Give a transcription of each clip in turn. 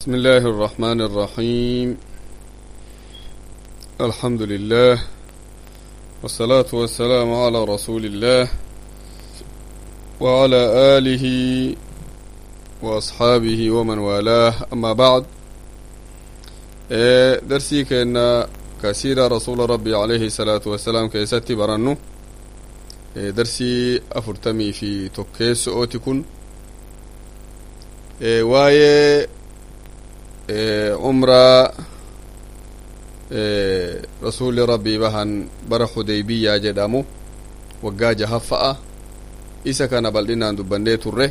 بسم الله الرحمن الرحيم الحمد لله والصلاة والسلام على رسول الله وعلى آله وأصحابه ومن والاه أما بعد إيه درسي كأن كثير رسول ربي عليه الصلاة والسلام كيستي برنو إيه درسي أفرتمي في توكيس أوتكن إيه وايه umraa rasuli rabbii bahan bara hudeybiyaa jedhamu waggaa jahaffa'a isa kana bal'inaan dubbannee turre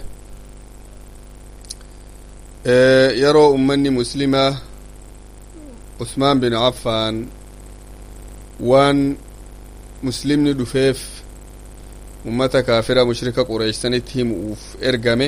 yeroo ummanni muslimaa usmaan bin affaan waan muslimni dhufeef ummata kaafira mushrika qureeysanitti himu'uuf ergame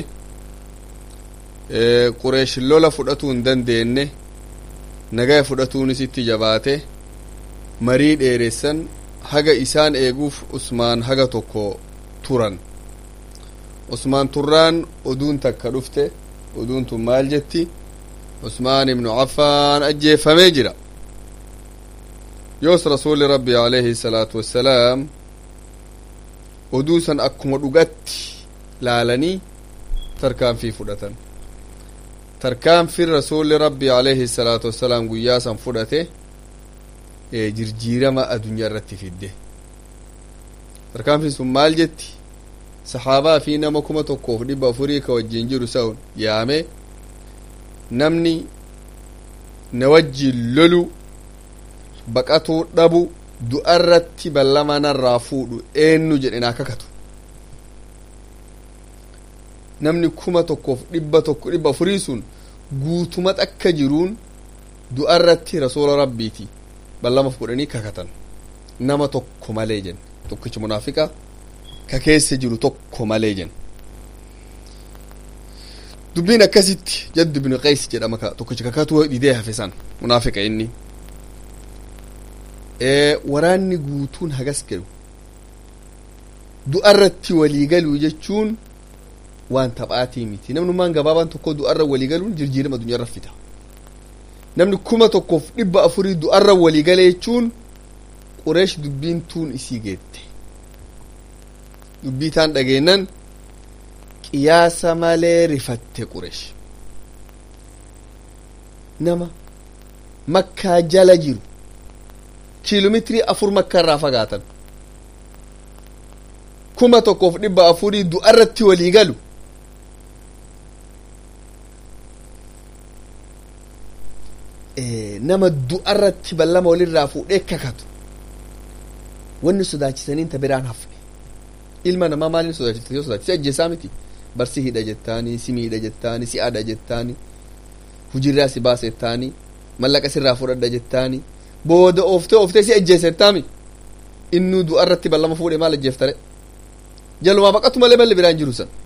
qureesh lola fudhatuu hin dandeenye nagaya fudhatuunis itti jabaate marii dheeressan haga isaan eeguuf usmaan haga tokko turan usmaan turraan oduun takka dhufte oduun tun maal jetti usmaan ibnu affaan ajjeeffamee jira yoos rasuli rabbi alayhi salaatu wassalaam oduu san akkuma dhugatti laalanii tarkaanfii fudhatan tarkaanfiin rasuulli rabbi alayhi salaatu wassalaam guyyaa san fudhate jirjiirama addunyaa irratti fidde tarkaanfiin sun maal jetti saxaabaa fi nama kuma tokkoof dhibba afurii ka wajjin jiru sa'un yaame namni na wajjin lolu baqatuu dhabu du'arratti ballama narraa fuudhu eenyu jedhe naa kakatu namni kuma tokkoof dhibba tokko dhibba afurii sun guutuma akka jiruun du'arratti rasuula rabbiiti ballama fudhanii kakatan nama tokko malee jen tokkichi munaafiqa ka keessa jiru tokko malee jen dubbiin akkasitti jaddu bin qays jedhama tokkichi kakatuu didee hafe san munaafiqa inni waraanni guutuun hagas galu du'arratti walii galuu jechuun waan taphaatii miti namnummaan gabaabaan tokko du'arra walii galuun jirjiirama addunyaarra fida namni kuma tokkoof dhibba afurii du'arra walii gale jechuun qureesh dubbiin tuun isii geette dubbii taan dhageennan qiyaasa malee rifatte qureesh nama makkaa jala jiru kiiloomeetirii afur makkaa irraa fagaatan kuma tokkoof dhibba afurii du'arratti walii galu nama du'arratti ballama walirraa fuudhee kakatu wanni sodaachisaniin ta biraan hafne ilma namaa maaliin sodaachiste yoo sodaachise ajjeesaa miti barsi hidha jettaanii si miidha jettaanii si adha jettaanii hujirraa si baasa jettaanii mallaqa sirraa fudhadha jettaanii booda ooftee ooftee si ajjeese jettaami innuu du'arratti ballama fuudhee maal ajjeeftare jalumaa baqatu malee malli biraan jiru san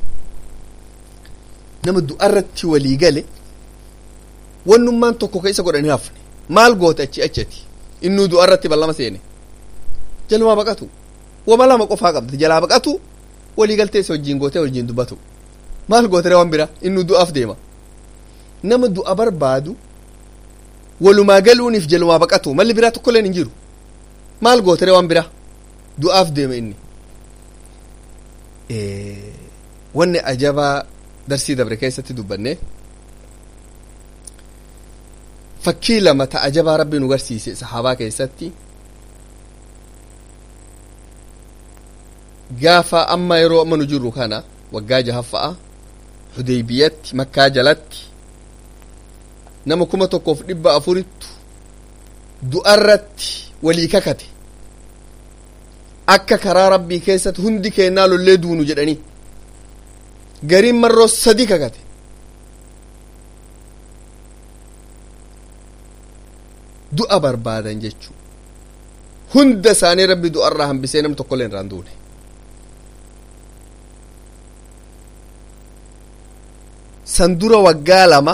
nama du'arratti walii gale wannummaan tokko keessa godhanii hafne maal goote achi achati innuu du'arratti ballama seene jalumaa baqatu wama lama qofaa qabde jalaa baqatu walii galtee isa wajjiin gootee wajjiin dubbatu maal gootere waan bira innuu du'aaf deema nama du'a barbaadu walumaa galuuniif jalumaa baqatu malli biraa tokkolleen hin jiru maal gootere waan bira du'aaf deema inni wanni ajabaa darsii dabre keessatti dubbanne fakkii lama ta ajabaa rabbi nu garsiise sahaabaa keessatti gaafa amma yeroo amma nu jirru kana waggaa jahaffa'a hudeybiyatti makkaa jalatti nama kuma tokkoof dhibba afurittu du'arratti walii kakate akka karaa rabbii keessatti hundi keennaa lollee duunu jedhanii gariin marroo sadi kakate du'a barbaadan jechuu hunda isaanii rabbi du'arraa hambisee nam tokkollee irraan duune san dura waggaa lama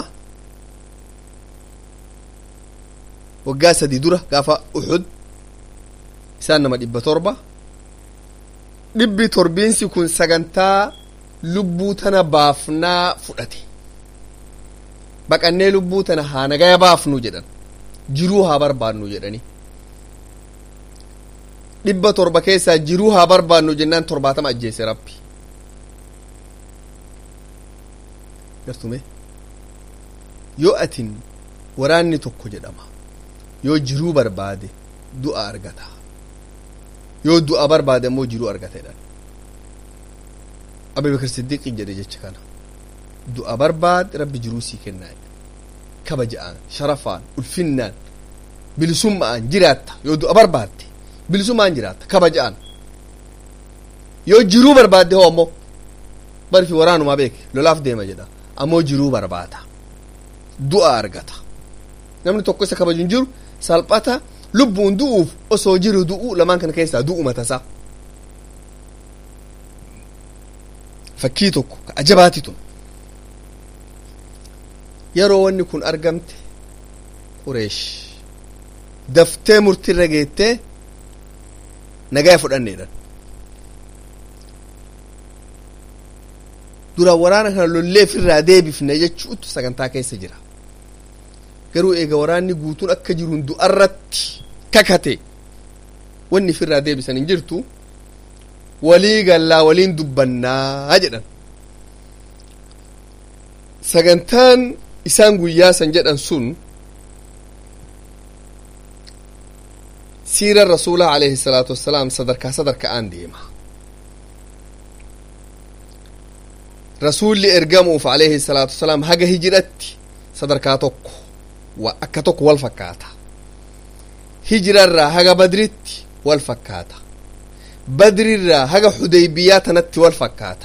waggaa sadi dura gaafa uxud isaan nama dhibba torba dhibbi torbiinsi kun sagantaa lubbuu tana baafnaa fudhate baqannee lubbuu tana haa nagaya baafnu jedhan jiruu haa barbaannu jedhani dhibba torba keessaa jiruu haa barbaannu jennaan torbaatama ajjeese rabbi gartume yoo atin waraanni tokko jedhama yoo jiruu barbaade du'a argata yoo du'a barbaade ammoo jiruu argata jedhan abubakar siddiiqin jedhe jecha kana du'a barbaade rabbi jiruu sii kennaa kabaja'aan sharafaan ulfinnaan bilisummaan jiraatta yoo du'a barbaadde bilisummaan jiraatta kabaja'aan yoo jiruu barbaadde hoo ammoo barfi waraanumaa beeke lolaaf deema jedha ammoo jiruu barbaada du'a argata namni tokko isa kabaju hin jiru salphata lubbuun du'uuf osoo jiru du'u lamaan kana keessaa du'u matasaa fakkii tokko ka ajabaati tun yeroo wanni kun argamte qureesh daftee murtiirra geettee nagaya fudhanneedhan dura waraana kana lollee ofirraa deebifne jechuutu sagantaa keessa jira garuu eega waraanni guutuun akka jiruun du'arratti kakate wanni ofirraa deebisan hin jirtu walii gallaa waliin dubbannaa jedhan sagantaan isaan guyyaa san jedhan sun siira rasuulaa alayhi salaatu wassalaam sadarkaa sadarkaan deema rasuulli ergamuuf alayhi salaatu wassalaam haga hijiratti sadarkaa tokko wa akka tokko wal fakkaata hijirarraa haga badritti wal fakkaata badrirraa haga xudaybiyaa tanatti wal fakkaata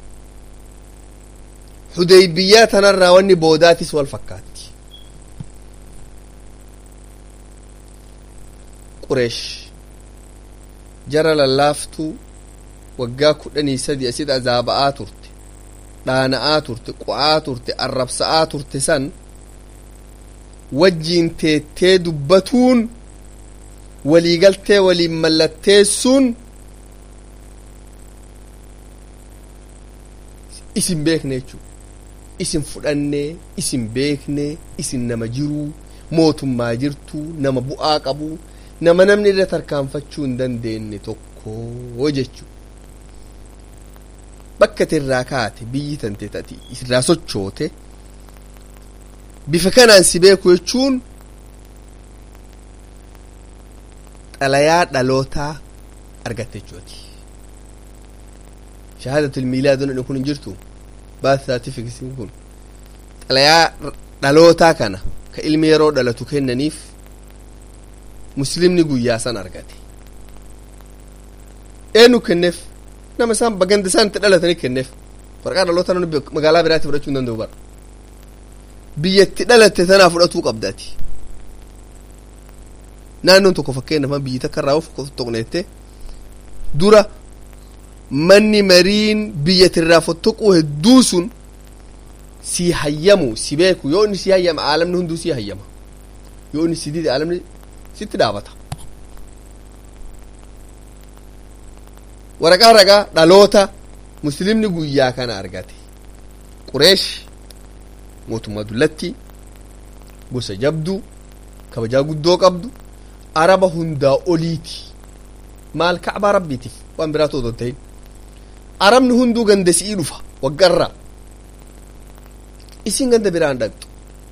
xudaybiyaa tanarraa wanni boodaatis wal fakkaatti qureesh jara lallaaftuu waggaa kudhanii sadi asit azaaba'aa turte dhaana'aa turte qu'aa turte arrabsa'aa turte san wajjiin teettee dubbatuun waliigaltee waliin mallatteessuun isin beekne jechuudha isin fudhannee isin beekne isin nama jiruu mootummaa jirtuu nama bu'aa qabuu nama namni irra tarkaanfachuu hin dandeenye tokko jechuu bakka irraa kaate biyyi tante tati irraa sochoote bifa kanaan si beeku jechuun xalayaa dhalootaa argatte jechuuti shahaadatul miilaadoon kun hin jirtu baat saatifikisiin kun xalayaa dhalootaa kana ka ilmi yeroo dhalatu kennaniif muslimni guyyaa san argate eenyu kenneef nama isaan baganda isaan itti dhalatanii kenneef waraqaa dhalootaa namni magaalaa biraatti fudhachuu hin danda'u bara biyyatti dhalatte tanaa fudhatuu qabdaati naannoon tokko fakkeenyaaf biyyi takka irraa of tokkneette dura manni mariin biyyatirraa fottoquu hedduu sun si hayyamu si beeku yoo inni si hayyama aalamni hunduu si hayyama yoo inni si dide aalamni sitti dhaabata waraqaa ragaa dhaloota muslimni guyyaa kana argate qureesh mootummaa dullatti gosa jabduu kabajaa guddoo qabdu araba hundaa oliiti maal kacbaa rabbiitiif waan biraatu odon ta'in arabni hunduu ganda si'ii dhufa waggarraa isin ganda biraan dhaqxu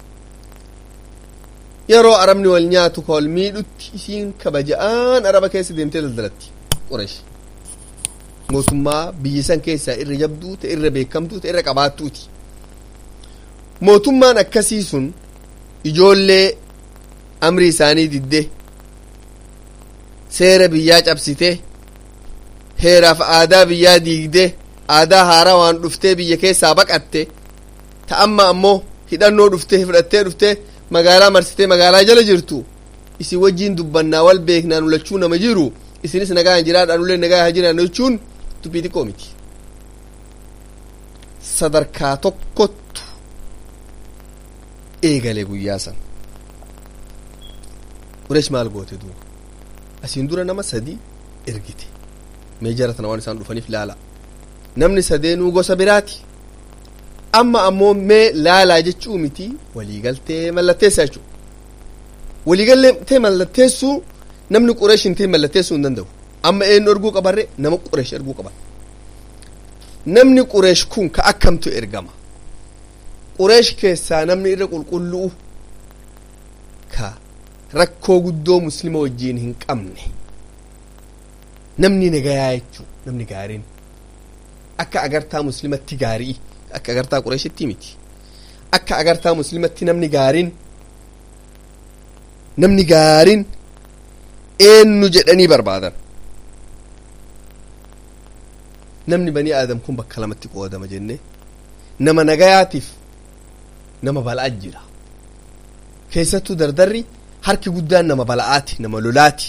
yeroo arabni wal nyaatu ka wal miidhutti isiin kabaja'aan araba keessa deemtee daldalatti qureesh mootummaa biyya san keessaa irra jabduu ta irra beekamtuu ta irra qabaattuuti mootummaan akkasii sun ijoollee amri isaanii didde seera biyyaa cabsite heeraaf aadaa biyyaa diigde aadaa haaraa waan dhuftee biyya keessaa baqatte ta amma ammoo hidhannoo dhuftee fudhattee dhuftee magaalaa marsitee magaalaa jala jirtu isin wajjiin dubbannaa wal beeknaan ulachuu nama jiru isinis nagaa hin jiraadhaan ullee nagaa haa jiraannu jechuun dubbii xiqqoo miti sadarkaa tokkottu eegale guyyaa san qureesh maal goote duuba asiin dura nama sadi ergite mee jara tana waan isaan dhufaniif laala namni sadeenuu gosa biraati amma ammoo mee laalaa jechuu miti waliigaltee mallatteessa jechuu waliigaltee mallatteessuu namni qureesh hin ta'in mallatteessuu hin danda'u amma eenyu erguu qabarre nama qureesh erguu qaban namni qureesh kun ka akkamtu ergama qureesh keessaa namni irra qulqullu'u ka rakkoo guddoo muslima wajjiin hin qabne namni nagayaa jechuu namni gaariin akka agartaa muslimatti gaarii akka agartaa qureeshitti miti akka agartaa muslimatti namni gaariin namni gaariin eenyu jedhanii barbaadan namni banii aadam kun bakka lamatti qoodama jenne nama nagayaatiif nama bala'aa jira keessattuu dardarri harki guddaan nama bala'aati nama lolaati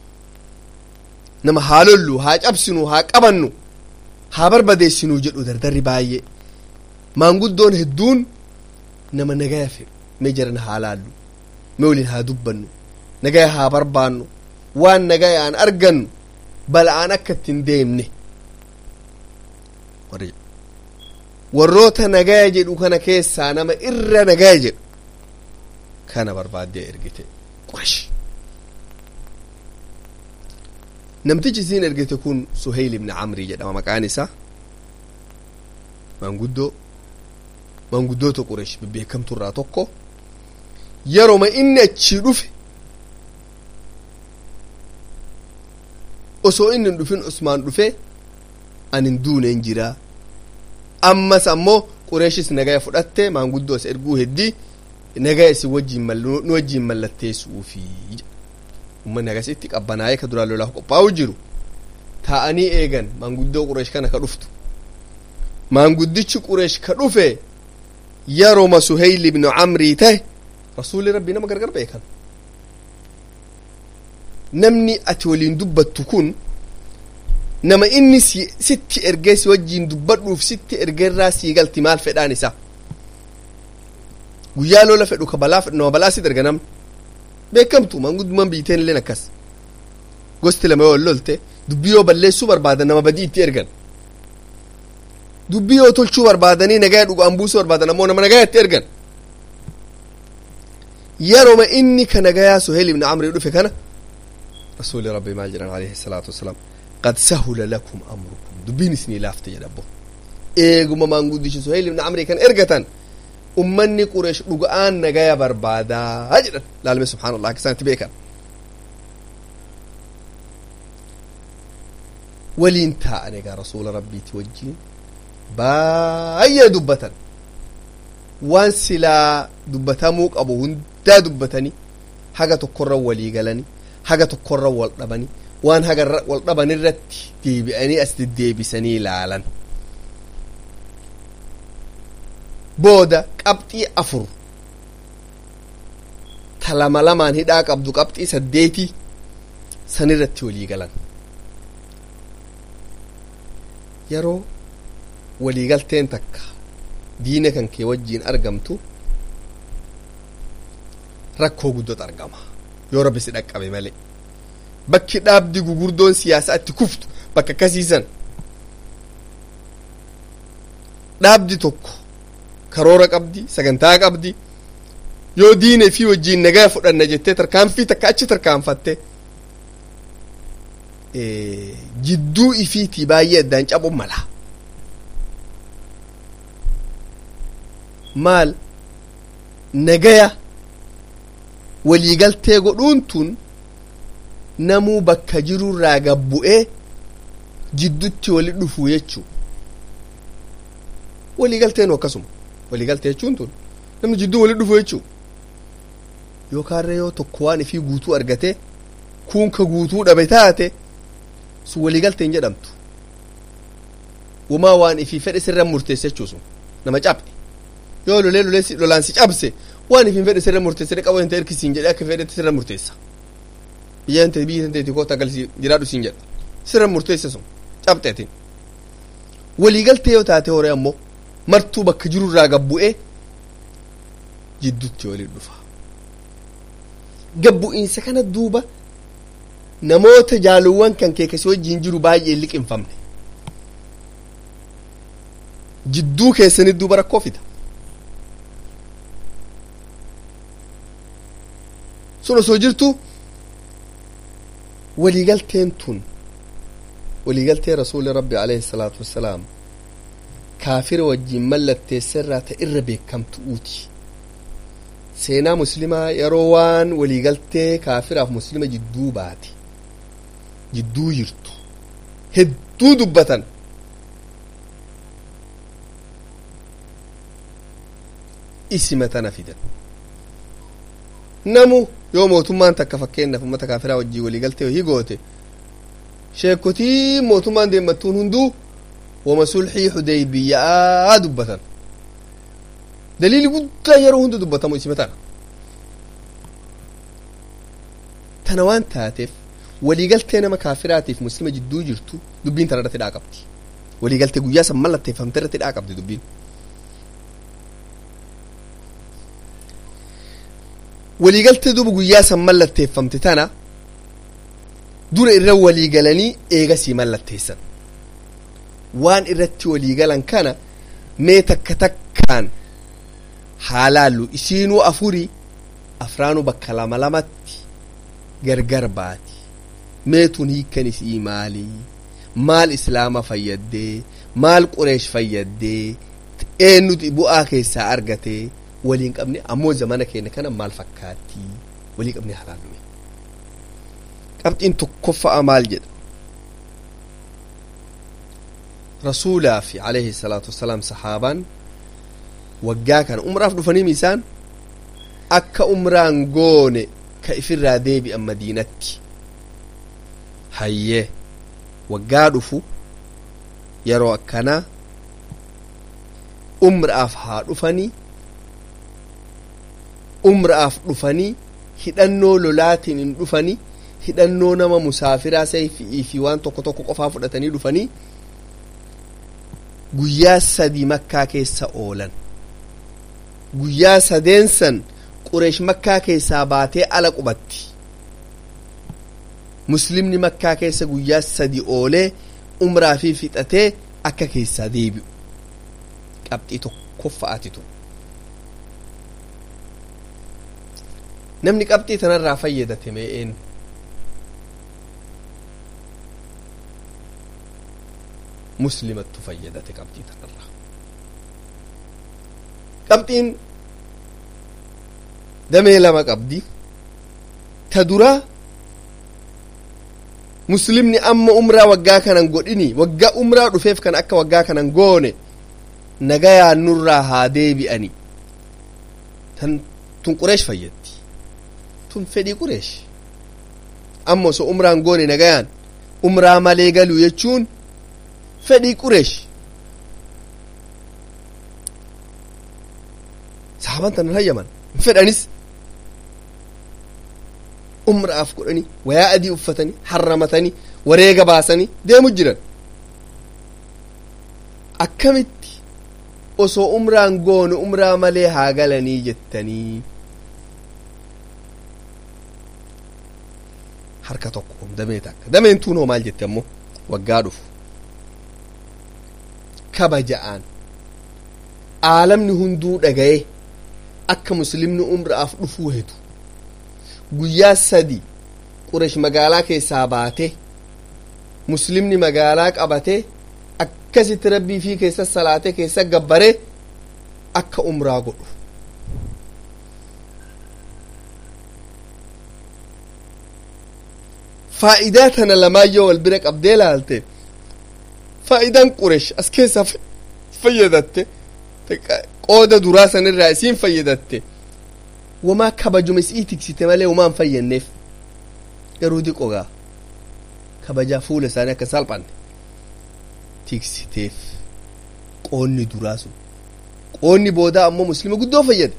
nama haa lollu haa cabsinu haa qabannu haa barbadeessinuu jedhu dardarri baay'ee maanguddoon hedduun nama nagaya fedhu mee jaran haa laallu mee waliin haa dubbannu nagaya haa barbaannu waan nagayaan argannu bala'aan akka ittiin deemne warroota nagaya jedhu kana keessaa nama irra nagaya jedhu kana barbaaddee ergite quresh namtichi isiin ergite kun suheyl ibni camrii jedhama maqaan isaa maanguddoo maanguddoota quresh bebbeekamtu irraa tokko yeroma inni achii dhufe osoo inni hin dhufin usmaan dhufe anin duuneen jiraa ammas ammoo qureeshis nagaya fudhatte maanguddoos erguu heddii nagaya isin wajjiin nu wajjiin mallatteessuufi ummanni agasitti qabbanaa'ee ka duraan lolaaf qophaa'u jiru taa'anii eegan maanguddoo qureesh kana ka dhuftu maanguddichi qureesh ka dhufe yeroma suheyl ibnu camrii tahe rasuulli rabbii nama gargar beekan namni ati waliin dubbattu kun nama inni sitti ergee si wajjiin dubbadhuuf sitti ergeerraa sii galti maal fedhaan isaa guyyaa lola fedhu ka balaa fedhu nama balaa sit erga namni beekamtu maanguddumaan biiteen illeen akkas gosti lama yoo lolte dubbii yoo balleessuu barbaadan nama badii itti ergan dubbii yoo tolchuu barbaadanii nagaya dhugaan buusuu barbaadan ammoo nama nagaya itti ergan yeroma inni ka nagayaa suheel ibn amrii dhufe kana rasuuli rabbi maal jedhan alayhi salaatu wasalaam qad sahula lakum amrukum dubbiin isinii laafte jedha abbo eeguma maanguddichi suheel ibn amrii kan ergatan ummanni qureesh dhuga'aan nagaya barbaadaa jedhan laalme subxaan allah akka isaanitti beekan waliin taa'an egaa rasuula rabbiiti wajjiin baay'ee dubbatan waan silaa dubbatamuu qabu hundaa dubbatanii haga tokkorra walii galanii haga tokkorra wal dhabanii waan haga wal dhaban irratti deebi'anii as deddeebisanii ilaalan booda qabxii afur ta lama lamaan hidhaa qabdu qabxii saddeetii sanirratti walii galan yeroo waliigalteen takka diina kan kee wajjiin argamtu rakkoo guddootu argama yoo rabbi si dhaqqabe malee bakki dhaabdi gugurdoon siyaasaa itti kuftu bakka akkasiisan dhaabdi tokko karoora qabdi sagantaa qabdi yoo diina fi wajjiin nagaa fudhanna jettee tarkaanfii takka achi tarkaanfatte jidduu ifiitii baay'ee addaan cabu mala maal nagaya waliigaltee godhuun tun namuu bakka jirurraa gabbu'ee jiddutti wali dhufu jechuu waliigalteenu akkasuma waliigaltee jechuun tun namni jidduu wali dhufu jechuu yookaanre yoo tokko waan ifii guutuu argate kuun ka guutuu dhabe taate sun waliigaltee hin jedhamtu wamaa waan ifii fedhe sirra murteesse jechuu sun nama cabse yoo lolee lolee lolaan si cabse waan ifin fedhe sirra murteesse qaba inte erkisiin jedhe akka fedhetti sirra murteessa biyya inte biyya inte koota galsi jiraadhu siin jedha sirra murteesse sun cabxeetiin waliigaltee yoo taate horee ammoo martuu bakka jirurraa gabbu'ee jiddutti waliin dhufa gabbu'iinsa kana duuba namoota jaaluwwan kan kee kasii wajjiin jiru baay'ee liqinfamne jidduu keessanit duuba rakkoo fida sun osoo jirtu waliigalteen tun waliigaltee rasuuli rabbi alayhi salaatu wassalaam kaafira wajjiin mallatteessarraa ta irra beekamtu'uuti seenaa muslimaa yeroo waan waliigaltee kaafiraaf muslima jidduu baate jidduu jirtu hedduu dubbatan isima tana fidan namu yoo mootummaan takka fakkeenyaaf ummata kaafiraa wajjii waliigaltee wahii goote sheekotii mootummaan deemmattuun hunduu wama sulxii xudeybiyyaa dubbatan daliili guddaa yeroo hunda dubbatamu isima tana tana waan taateef waliigaltee nama kaafiraatiif muslima jidduu jirtu dubbiin tana irratti dhaa qabdi waliigaltee guyyaa san mallatteeffamte irratti dhaa qabdi dubbiin waliigaltee duuba guyyaa san mallatteeffamte tana dura irra waliigalanii eegasii mallatteessan waan irratti waliigalan kana mee takka takkaan haalaallu isiinuu afurii afraanuu bakka lama lamatti gargar baati meetun hiikkan isii maalii maal islaama fayyaddee maal qureesh fayyaddee eennuti bu'aa keessaa argatee waliin qabne ammoo zamana keenya kana maal fakkaatti walii qabne halaallume qabxiin tokkoffa'a maal jedha rasuulaa fi alayhi salaatu wassalaam sahaabaan waggaa kana umraaf dhufanii isaan akka umraan goone ka ifirraa deebi'an madiinatti hayyee waggaa dhufu yeroo akkanaa umraaf haa dhufanii umraaf dhufanii hidhannoo lolaatiin hin dhufanii hidhannoo nama musaafiraa sayfii fi waan tokko tokko qofaa fudhatanii dhufanii guyyaa sadii makkaa keessa oolan guyyaa sadeen san qureesh makkaa keessaa baatee ala qubatti muslimni makkaa keessa guyyaa sadi oolee umraa fi fixatee akka keessaa deebi'u qabxii tokkoffa'aatitu namni qabxii tanarraa fayyadate mee'een muslimattu fayyadate qabxii tanarraa qabxiin damee lama qabdi ta duraa muslimni amma umraa waggaa kanan godhini waggaa umraa dhufeef kan akka waggaa kanan goone nagayaan nurraa haa deebi'ani tan tun qureesh fayyaddi tun fedhii qureesh amma osoo umraan goone nagayaan umraa malee galuu jechuun fedhii qureesh sahaban tanan hayyaman hin fedhanis umraaf godhanii wayaa adii uffatanii harramatanii wareega baasanii deemu jiran akkamitti osoo umraan goone umraa malee haa galanii jettanii harka tokko damee takka dameen tuunoo maal jette ammoo waggaa dhufu kabaja'aan aalamni hunduu dhagaye akka muslimni umraaf dhufuu hedu guyyaa sadi quresh magaalaa keessaa baate muslimni magaalaa qabate akkasitti rabbii fi keessa salaate keessa gabbare akka umraa godhu faa'idaa tana lamaayyoo wal bira qabdee laalte faa'idaan quresh as keessaa fayyadatte qooda duraa sanirraa isiin fayyadatte wamaa kabajuma isii tiksite malee wamaan fayyanneef garuu diqogaa kabajaa fuula isaanii akka salphanne tiksiteef qoonni duraa sun qoonni boodaa ammoo muslima guddoo fayyade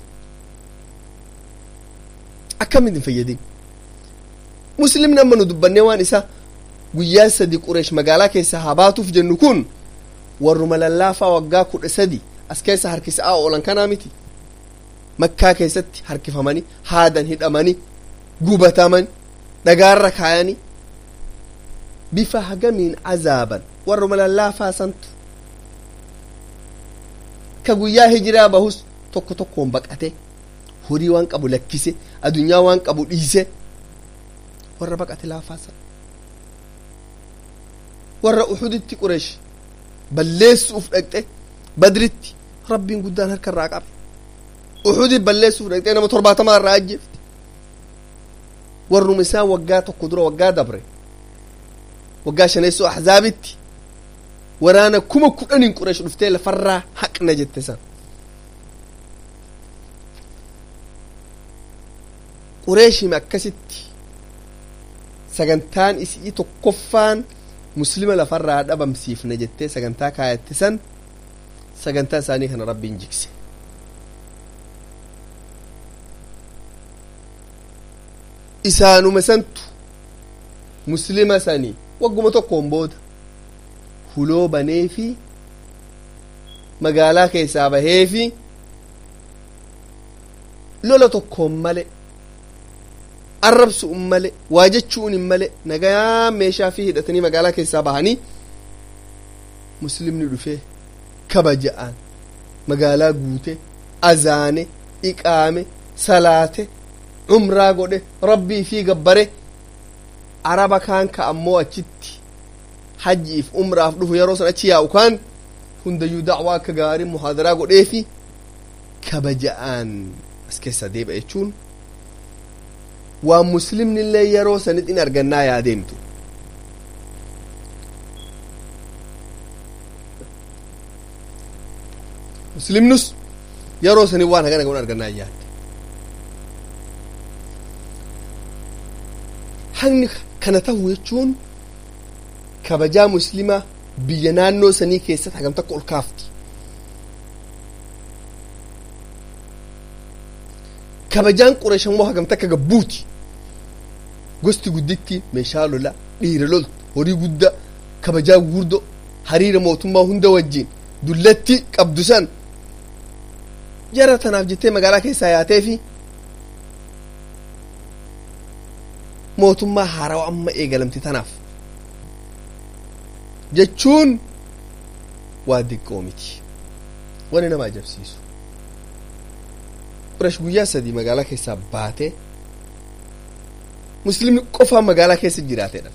akkamitti hin fayyadin muslimni amma nu dubbannee waan isa guyyaa sadi qureesh magaalaa keessa haa baatuuf jennu kun warruma lallaafaa waggaa kudha sadi as keessa harkisaa oolan kanaa miti makkaa keessatti harkifamanii haadan hidhamanii gubataman dhagaarra kaayanii bifa hagamiin azaaban warruma lallaafaa santu ka guyyaa hijiraa bahus tokko tokkoon baqate horii waan qabu lakkise adunyaa waan qabu dhiise warra baqate laafaasa warra uxuditti qureesh balleessuuf dhaqxe badritti rabbiin guddaan harka irraa qabe uxudi balleessuuf dhaqxee nama torbaatamaa irraa ajjeefte warrum isaa waggaa tokko dura waggaa dabre waggaa shaneessoo ahzaabitti waraana kuma kudhanin qureesh dhuftee lafarraa haqna jette san qureeshima akkasitti sagantaan isii tokkoffaan muslima lafarraa dhabamsiifna jettee sagantaa kaayatte san sagantaa isaanii kana rabbiin jigse isaanuma santu muslima sanii wagguma tokkoon booda huloo banee fi magaalaa keessaa bahee fi lola tokkoon male arrabsuun male waa jechuun hin male nagayaa meeshaa fi hidhatanii magaalaa keessaa bahanii muslimni dhufee kabaja'aan magaalaa guute azaane iqaame salaate umraa godhe rabbii fi gabbare araba kaan ka ammoo achitti hajjiif umraaf dhufu yeroo san achi yaa'u kaan hundayyuu dacwaa akka gaarii muhaadaraa godhee fi kabaja'aan as keessa deebi'a jechuun waan muslimni illee yeroo sanitti in argannaa yaadeemtu muslimnus yeroo sanii waan hagana godhan argannaa yaadde hagni kana ta'u jechuun kabajaa muslima biyya naannoo sanii keessatti hagam takka ol kaafti kabajaan qureesh immoo hagam takka gabbuuti gosti gudditti meeshaa lola dhiira loltu horii gudda kabajaa gurguddo hariira mootummaa hunda wajjin dullatti qabdu san jara tanaaf jettee magaalaa keessaa yaatee fi mootummaa haarawaa amma eegalamte tanaaf jechuun waa diqqoo miti wani nama ajabsiisu qureesh guyyaa sadii magaalaa keessaa baatee muslimni qofaan magaalaa keessa jiraateedha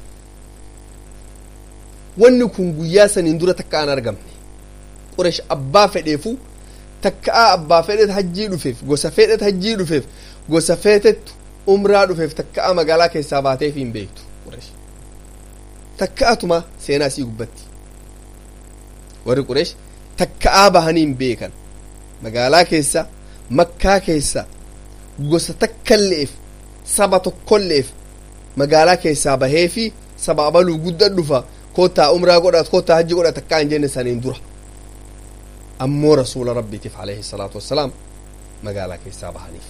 wanni kun guyyaa saniin dura takka an argamne qureesh abbaa fedheefu takkaa abbaa fedhet hajjii dhufeef gosa fedhet hajjii dhufeef gosa feetettu umraa dhufeef takkaa magaalaa keessaa baateef hin beektu qureesh takkaatuma seenaa sii gubbatti warri qureesh takkaa bahanii hin beekan magaalaa keessa makkaa keessa gosa takkalleef saba tokkolleef magaalaa keessaa bahee fi saba abaluu gudda dhufa koottaa umraa godhat koottaa hajji godhat takkaa hin jenne saniin dura ammoo rasuula rabbiitiif alayhi salaatu wassalaam magaalaa keessaa bahaniif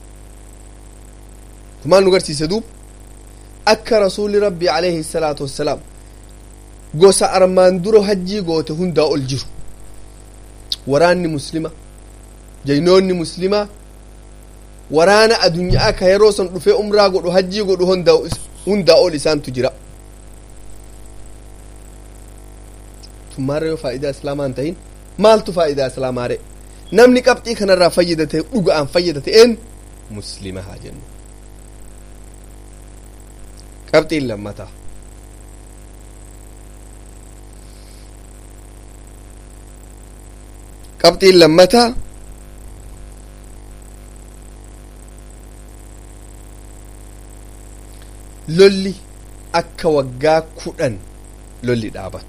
kumaan nu garsiise duub akka rasuulli rabbii alayhi salaatu wassalaam gosa armaan dura hajjii goote hundaa ol jiru waraanni muslima jaynoonni muslimaa waraana adunyaa ka yeroo san dhufee umraa godhu hajjii godhu hundaa ol isaantu jira tummaarra yoo faayidaa islaamaa hin tahin maaltu faayidaa islaamaare namni qabxii kanarraa fayyadate dhuga'aan fayyadate een muslima haa jennu qabxiin lammataa qabxiin lammataa lolli akka waggaa kudhan lolli dhaabatu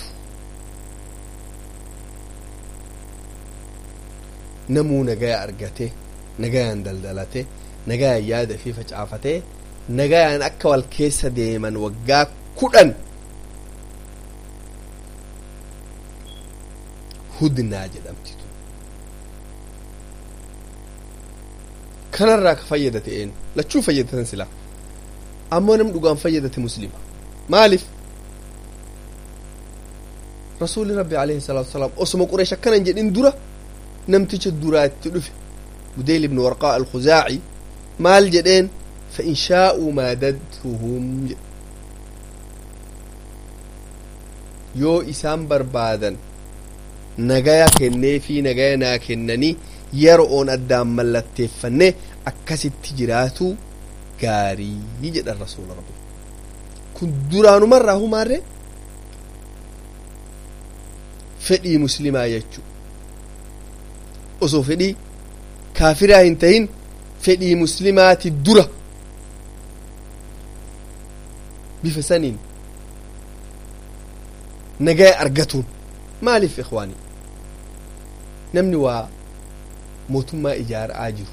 namuu nagaya argate nagayaan daldalate nagayaan yaada fi facaafatee nagayaan akka wal keessa deeman waggaa kudhan hudnaa jedhamti tun kanarraa ka fayyadate een lachuu fayyadatan silaa ammoo nam dhugaan fayyadate muslima maaliif rasuuli rabbi alayhi salaatu wasalaam osuma qureesh akkanan jedhin dura namticha duraatti dhufe budeyl ibnu warqaa alkhuzaaci maal jedheen fa in shaa'uu maadadtuhum jedhe yoo isaan barbaadan nagaya kennee fi nagaya naa kennanii yeroon addaan mallatteeffannee akkasitti jiraatu gaarii jedhan rasuula rabbi kun duraanumarraa humaarre fedhii muslimaa jechuu osoo fedhii kaafiraa hin tahin fedhii muslimaati dura bifa saniin nagaya argatuun maaliif ikwaanii namni waa mootummaa ijaara'aa jiru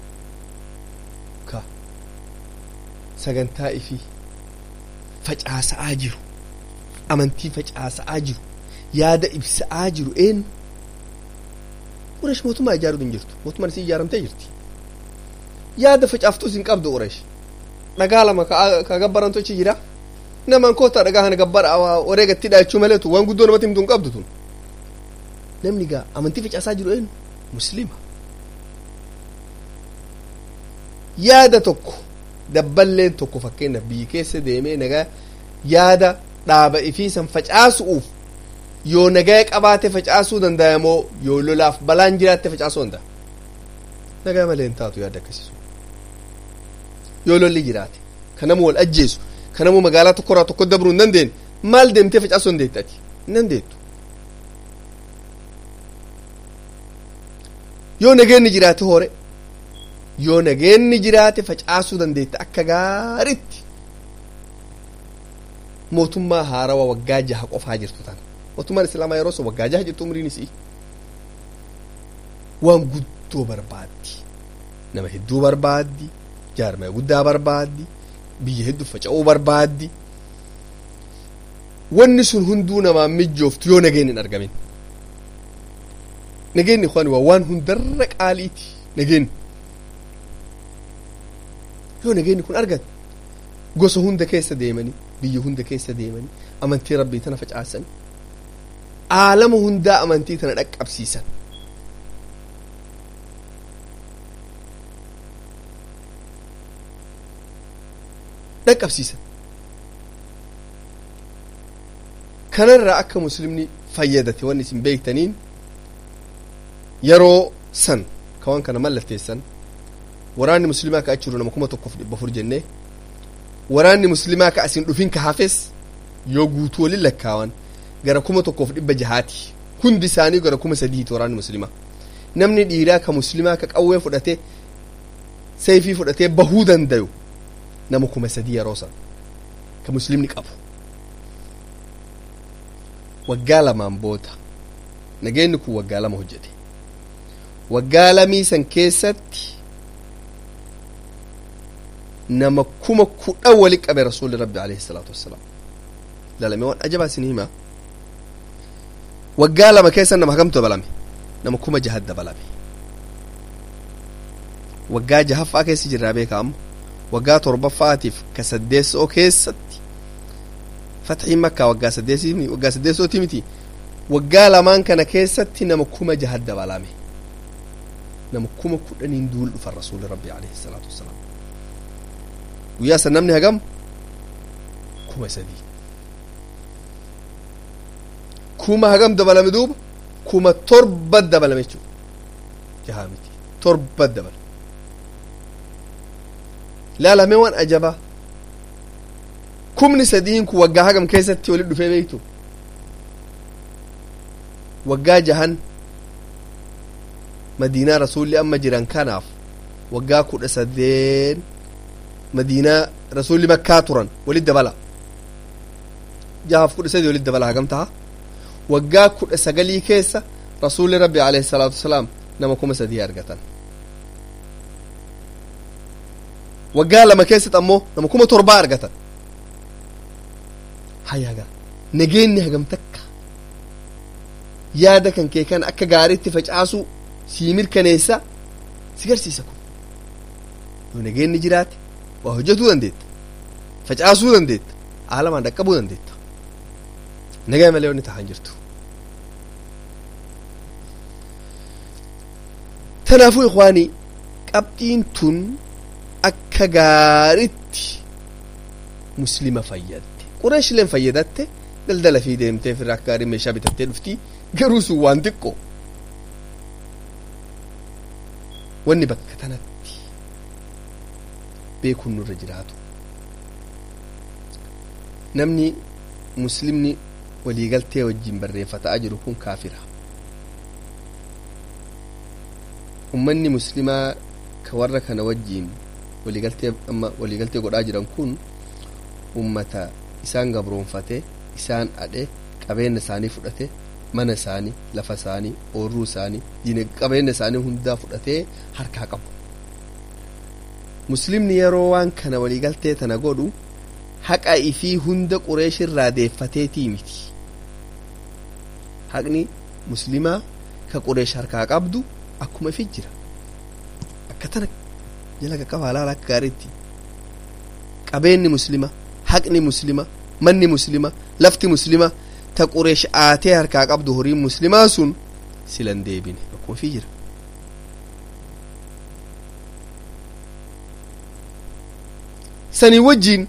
ka sagantaa ifii facaasa'aa jiru amantii facaasa'aa jiru yaada ibsa'aa jiru eenyu quresh mootummaa ijaaruu hin jirtu mootummaan isii ijaaramtee jirti yaada facaaftuus hin qabdu quresh dhagaa lama ka gabbarantu achi jira namaan koota dhagaa kana gabbara wareegatti dhaachuu maleetu waan guddoo namatti himtu hin qabdu tun namni gaa amantii facaasaa jiru eenyu muslima yaada tokko dabballeen tokko fakkeenyaaf biyyi keessa deemee nagaa yaada dhaaba ifiisan facaasu'uuf yoo nagaya qabaate facaasuu danda'a moo yoo lolaaf balaan jiraatte facaasuu danda'a nagaa malee hin taatu yaada akkasiisu yoo lolli jiraate ka nama wal ajjeesu ka nama magaalaa tokkorraa tokko dabruu hin dandeenye maal deemtee facaasuu dandeetti ati hin dandeettu yoo nageenni jiraate hore yoo nageenni jiraate facaasuu dandeette akka gaaritti mootummaa haarawaa waggaa jaha qofaa jirtu tan mootummaan islaamaa yeroo sun waggaa jaha jirtu umriin isii waan guddoo barbaaddi nama hedduu barbaaddi jaarmaya guddaa barbaaddi biyya hedduu faca'uu barbaaddi wanni sun hunduu namaan mijooftu yoo nageenni hin argamin nageenni ikhwaani waa waan hundarra qaaliiti nageenni yoo nageenni kun argate gosa hunda keessa deemanii biyya hunda keessa deemanii amantii rabbii tana facaasan aalama hundaa amantii tana dhaqqabsiisan dhaqqabsiisan kanarraa akka muslimni fayyadate wanni isin beektaniin yeroo san ka waan kana mallatteessan waraanni muslimaa ka achi jiru nama kuma tokkoof dhibba afur jennee waraanni muslimaa ka asin dhufin ka hafes yoo guutuu waliin lakkaawan gara kuma tokkoof dhibba jahaati hundi isaanii gara kuma sadiiti waraanni muslimaa namni dhiiraa ka muslimaa ka qawwee fudhatee seefii fudhatee bahuu dandayu nama kuma sadii yeroo san ka muslimni qabu waggaa lamaan booda nageenni kun waggaa lama hojjete waggaa lamii san keessatti nama kuma kudhan wali qabe rasuulli rabbi alayhi salaatu wassalaam lalame waan ajabaa isin hima waggaa lama keessa nama hagamtu dabalame nama kuma jahat dabalame waggaa jahaffaa keessa jirraa beekaamu waggaa torbaffaatiif ka saddeessoo keessatti fatxiin makkaa waggaa saddeesii waggaa saddeessooti miti waggaa lamaan kana keessatti nama kuma jahat dabalame nama kuma kudhaniin duul dhufan rasuulli rabbi alayhi salaatu wassalaam guyyaa san namni hagam kuma sadii kuma hagam dabalame duuba kuma torba dabalame jechuudha jahaa miti torba dabalame laalame waan ajabaa kumni sadiin kun waggaa hagam keessatti walitti dhufee beektu waggaa jahan madiinaa rasuulli amma jiran kanaaf waggaa kudha sadeen madiinaa rasuulli makkaa turan walit dabala jahaaf kudha sadii walit dabala hagam taha waggaa kudha sagalii keessa rasuulli rabbi alayhi salaatu wasalaam nama kuma sadii argatan waggaa lama keessatti ammoo nama kuma torbaa argatan hayaga nageenni hagam takka yaada kan kee kan akka gaariitti facaasuu sii mirkaneessa si garsiisa kun yoo nageenni jiraate waa hojjetuu dandeetta facaasuu dandeetta aalamaan dhaqqabuu dandeetta nagaa malee wanni tahaan jirtu tanaafuu ikwaanii qabxiin tun akka gaaritti muslima fayyadde qureeshileen fayyadatte daldala fi deemtee firraa akka gaarii meeshaa bitattee dhufti garuu sun waan xiqqoo wanni bakka tanatti beekuun nurra jiraatu namni muslimni waliigaltee wajjin barreeffataa jiru kun kaafira ummanni muslimaa ka warra kana wajjiin waliigaltee amma waliigaltee godhaa jiran kun ummata isaan gabroonfate isaan adhe qabeenya isaanii fudhate mana isaanii lafa isaanii oorruu isaanii qabeenya isaanii hundaa fudhatee harkaa qabu muslimni yeroo waan kana waliigaltee tana godhu haqa ifii hunda qureeshirraa deeffateetii miti haqni muslimaa ka qureesh harkaa qabdu akkuma ifi jira akka tana jala qaqqaba alaala akka gaariitti qabeenyi muslima haqni muslima manni muslima lafti muslima ta qureesh aatee harkaa qabdu horiin muslimaa sun silan deebine akkuma ifi jira sanii wajjiin